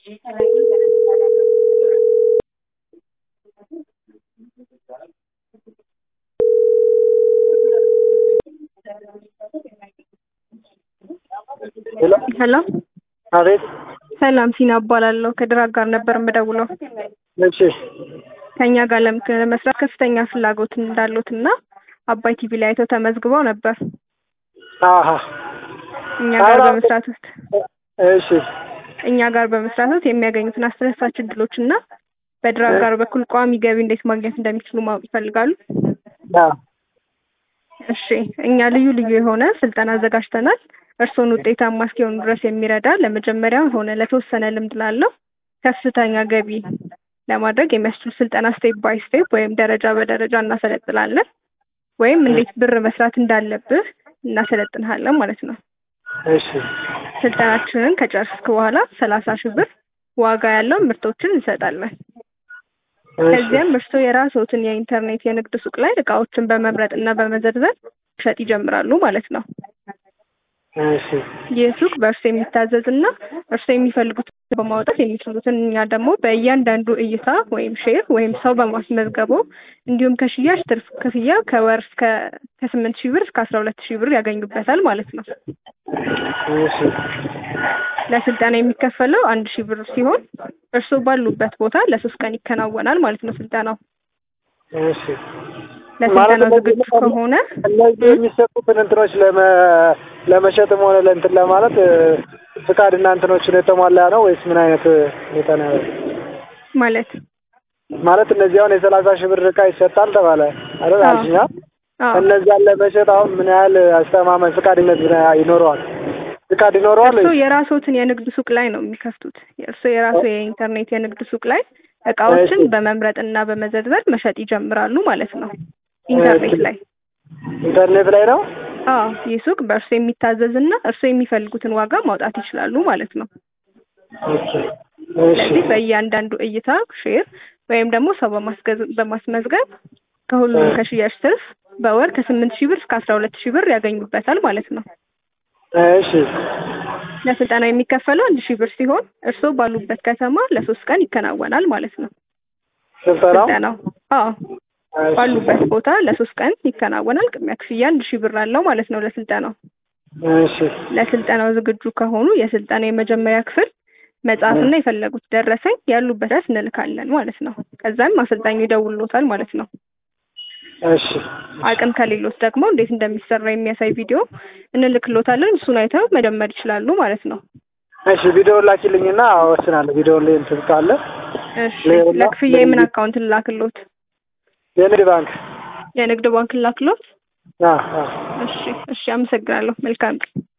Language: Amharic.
ሄሎ አቤት ሰላም ሲና እባላለሁ ከድራግ ጋር ነበር የምደውለው እሺ ከእኛ ጋር ለም- ለመስራት ከፍተኛ ፍላጎት እንዳሉት እና አባይ ቲቪ ላይ አይተው ተመዝግበው ነበር አሀ እኛ ጋር አዎ። በመስራት ውስጥ እሺ እኛ ጋር በመስራት ውስጥ የሚያገኙትን አስደሳች እድሎች እና በድራግ ጋር በኩል ቋሚ ገቢ እንዴት ማግኘት እንደሚችሉ ማወቅ ይፈልጋሉ አዎ እሺ እኛ ልዩ ልዩ የሆነ ስልጠና አዘጋጅተናል እርስዎን ውጤታማ እስኪሆኑ ድረስ የሚረዳ ለመጀመሪያ ሆነ ለተወሰነ ልምድ ላለው ከፍተኛ ገቢ ለማድረግ የሚያስችል ስልጠና ስቴፕ ባይ ስቴፕ ወይም ደረጃ በደረጃ እናሰለጥናለን ወይም እንዴት ብር መስራት እንዳለብህ እናሰለጥንሃለን ማለት ነው እሺ ስልጠናችንን ከጨረስክ በኋላ ሰላሳ ሺህ ብር ዋጋ ያለው ምርቶችን እንሰጣለን እሺ ከዚያም እርስዎ የራስዎትን የኢንተርኔት የንግድ ሱቅ ላይ እቃዎችን በመምረጥ እና በመዘርዘር መሸጥ ይጀምራሉ ማለት ነው እሺ ይህ ሱቅ በእርሱ የሚታዘዝ እና እርሱ የሚፈልጉት በማውጣት የሚችሉትን እኛ ደግሞ በእያንዳንዱ እይታ ወይም ሼር ወይም ሰው በማስመዝገቡ እንዲሁም ከሽያጭ ትርፍ ክፍያ ከወር እስከ ከስምንት ሺህ ብር እስከ አስራ ሁለት ሺህ ብር ያገኙበታል ማለት ነው እሺ ለስልጠና የሚከፈለው አንድ ሺህ ብር ሲሆን እርስዎ ባሉበት ቦታ ለሶስት ቀን ይከናወናል ማለት ነው ስልጠናው እሺ ለስልጠናው ማለት ዝግጁ ከሆነ እነዚህ የሚሰጡትን እንትኖች ለመ ለመሸጥም ሆነ ለእንትን ለማለት እ፣ ፍቃድና እንትኖችን የተሟላ ነው ወይስ ምን አይነት ሁኔታ ነው ያለው? ማለት ማለት እነዚህ አሁን የሰላሳ ሺህ ብር እቃ ይሰጣል ተባለ አይደል? አዎ። አልሽኛ አዎ እነዚያን ለመሸጥ አሁን ምን ያህል አስተማማኝ ፍቃድነት ምን ያህል ይኖረዋል? ፍቃድ ይኖረዋል እርስዎ ወይስ የራስዎትን የንግድ ሱቅ ላይ ነው የሚከፍቱት። እርስዎ የራሱ የኢንተርኔት የንግድ ሱቅ ላይ እቃዎችን እሺ። በመምረጥ እና በመዘርዘር መሸጥ ይጀምራሉ ማለት ነው። ኢንተርኔት እሺ። ላይ ኢንተርኔት ላይ ነው? አዎ፣ ይህ ሱቅ በእርስዎ የሚታዘዝ እና እርስዎ የሚፈልጉትን ዋጋ ማውጣት ይችላሉ ማለት ነው። እሺ እሺ ስለዚህ በእያንዳንዱ እይታ ሼር ወይም ደግሞ ሰው በማስገዝ በማስመዝገብ ከሁሉም እ። ከሽያጭ ትርፍ በወር ከስምንት ሺህ ብር እስከ አስራ ሁለት ሺህ ብር ያገኙበታል ማለት ነው። እሺ ለስልጠና የሚከፈለው አንድ ሺህ ብር ሲሆን እርስዎ ባሉበት ከተማ ለሶስት ቀን ይከናወናል ማለት ነው። ስልጠናው ስልጠናው አዎ እሺ። ባሉበት ቦታ ለሶስት ቀን ይከናወናል። ቅድሚያ ክፍያ አንድ ሺህ ብር አለው ማለት ነው ለስልጠናው። እሺ ለስልጠናው ዝግጁ ከሆኑ የስልጠና የመጀመሪያ ክፍል መጽሐፍና የፈለጉት ደረሰኝ ያሉበት ድረስ እንልካለን ማለት ነው። ከዛም አሰልጣኙ ይደውልዎታል ማለት ነው። እሺ አቅም ከሌሎት ደግሞ እንዴት እንደሚሰራ የሚያሳይ ቪዲዮ እንልክሎታለን። እሱን አይተው መጀመር ይችላሉ ማለት ነው። እሺ ቪዲዮውን ላኪልኝና እወስናለሁ። ቪዲዮውን ላይ እንትን ካለ እሺ ሌላ- ለክፍያ የምን አካውንት ልላክሎት? የንግድ ባንክ የንግድ ባንክ ልላክሎት? አ አ እሺ እሺ፣ አመሰግናለሁ። መልካም ቀን።